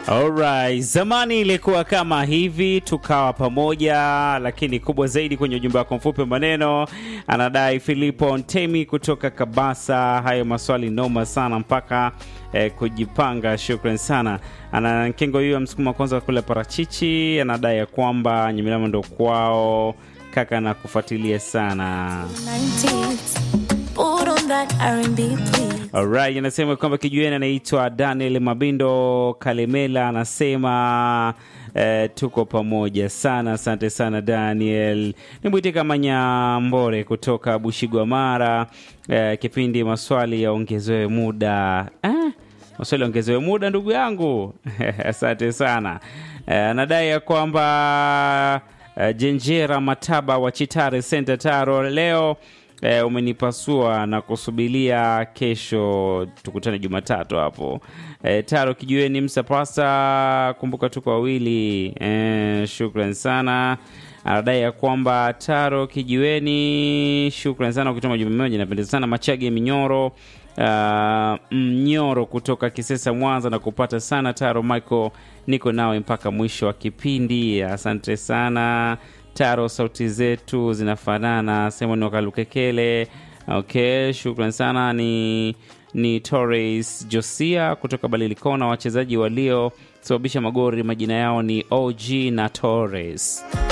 Alright, zamani ilikuwa kama hivi, tukawa pamoja, lakini kubwa zaidi kwenye ujumbe wako mfupi maneno, anadai Filipo Ntemi kutoka Kabasa. Hayo maswali noma sana mpaka eh, kujipanga. Shukran sana. Ana Nkengo huyo msukuma kwanza kule parachichi, anadai ya kwamba Nyamilama ndo kwao kaka, na kufuatilia sana 90s. Put on that R&B, please. Alright, anasema kwamba kijueni anaitwa Daniel Mabindo Kalemela, anasema eh, tuko pamoja sana. Asante sana Daniel. Nimwite kama Nyambore kutoka Bushigwamara. Eh, kipindi maswali yaongezewe muda eh? maswali yaongezewe muda ndugu yangu asante sana. Eh, anadai ya kwamba eh, Jenjera Mataba wa Chitare Center Taro leo eh, umenipasua na kusubilia kesho tukutane Jumatatu hapo. Eh, Taro kijueni msapasa, kumbuka tuko wawili. Eh, shukran sana. Anadai ya kwamba Taro kijiweni, shukran sana ukituma jumbe moja, napendeza sana. Machage Minyoro Uh, Mnyoro kutoka Kisesa Mwanza na kupata sana Taro Michael, niko nawe mpaka mwisho wa kipindi. Asante sana Taro, sauti zetu zinafanana. Simon Wakalukekele, okay, shukran sana. Ni ni Torres Josia kutoka Balilikona, wachezaji waliosababisha magori majina yao ni OG na Torres.